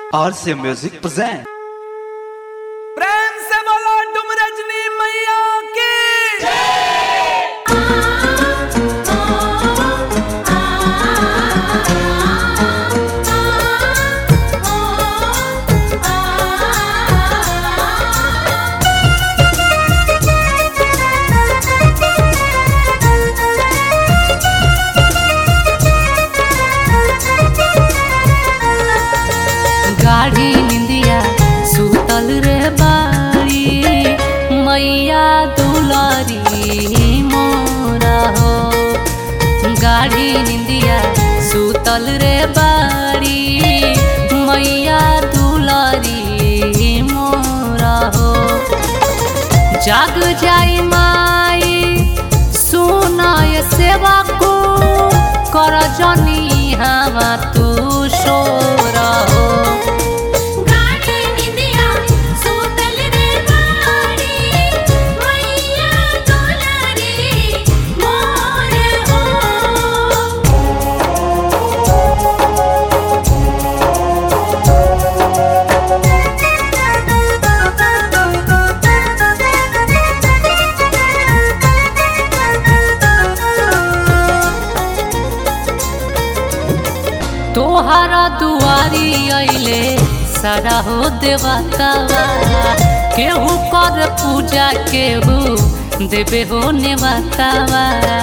RC Music present. प्रेम से बोलो तुम रजनी मैया की गाढ़ी निंदिया सुतल रे बाड़ी मैया दुलारी मोरा हो गाढ़ी निंदिया सुतल रे बाड़ी मैया दुलारी मोरा हो जाग जाई माई सुनाय सेवा को कर जनी हवा तू शोरा हो गाड़ी निंदिया सुतल रे बाड़ी मैया दुलारी मोर हो तोहरा दुआरी अइले सारा हो देवतावा केहू कर पूजा केहू देवे हो नेवतावा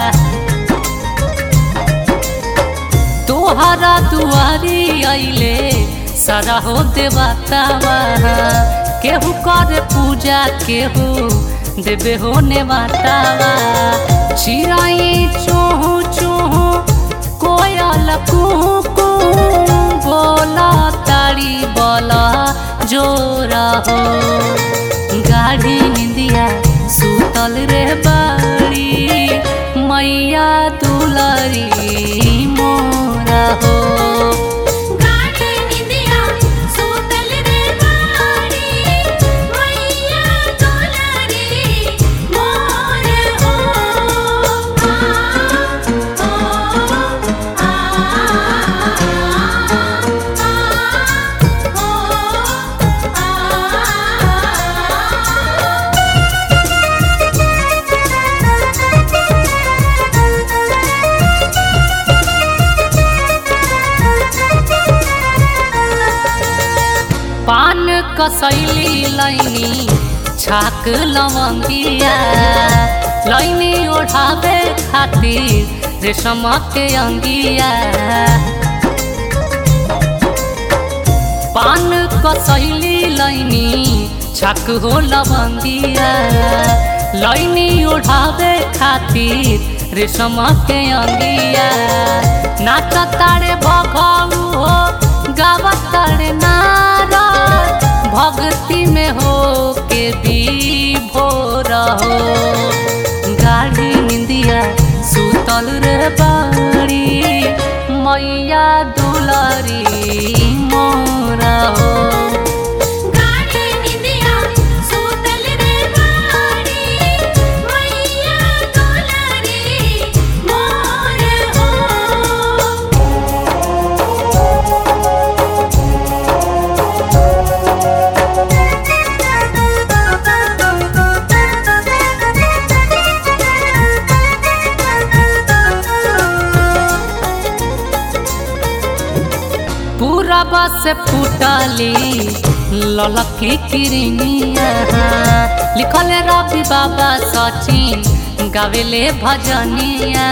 तोहरा दुआरी अइले सारा हो देवतावा केहू कर पूजा केहू देवे हो नेवतावा चिराई चोहू चोहू कोयल कुहू कुहू बोला ताड़ी बोला जोरा हो गाढ़ी निंदिया सुतल रे बाड़ी मैया दुलारी मोरा हो गाड़ी निंदिया सुतल रे बाड़ी मैया दुलारी मोर हो आ आ पान कसैली लैनी छाक लवंगिया लैनी ओढ़ावे खातिर रेशम के अंगिया पान कसैली लैनी छाक हो लवंगिया लैनी ओढ़ावे खातिर रेशम के अंगिया नाच तारे भगऊ हो गावत तारे नारा भक्ति में हो के भी भोर हो गाढ़ी निंदिया सुतल रे बाड़ी मैया दुलारी मोरा हो गाड़ी निंदिया सुतल रे बाड़ी मैया दुलारी मोर हो पूरा बस फूटली ललकी किरनिया लिखल रवि बाबा सचिन गावेले भजनिया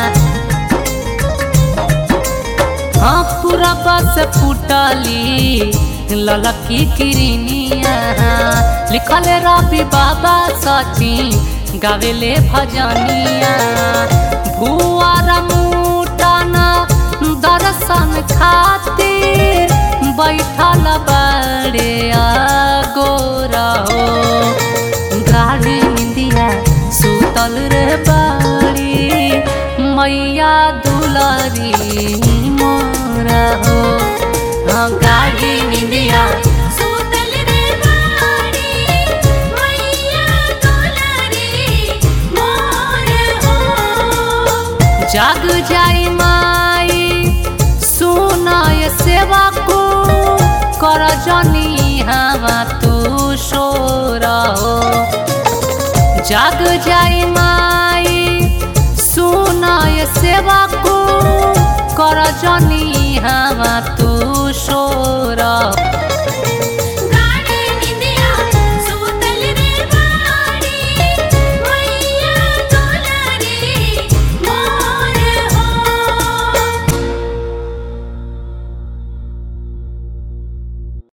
हाँ पूरा बस फूटली ललकी किरनिया लिखल रवि बाबा सचिन गावेले भजनिया भुआर मुटाना दर्शन खातिर बैठल बड़े गोरा हो गाड़ी निंदिया सुतल रे बाड़ी मैया दुलारी मोरा हो हाँ गाड़ी निंदिया सुतल रे बाड़ी मैया दुलारी मोर हो जाग जाई माई सुनाय सेवा को कर जनी हवा तू शोर हो जाग जाई माई सुनाय सेवा को कर जनी हवा तू शोर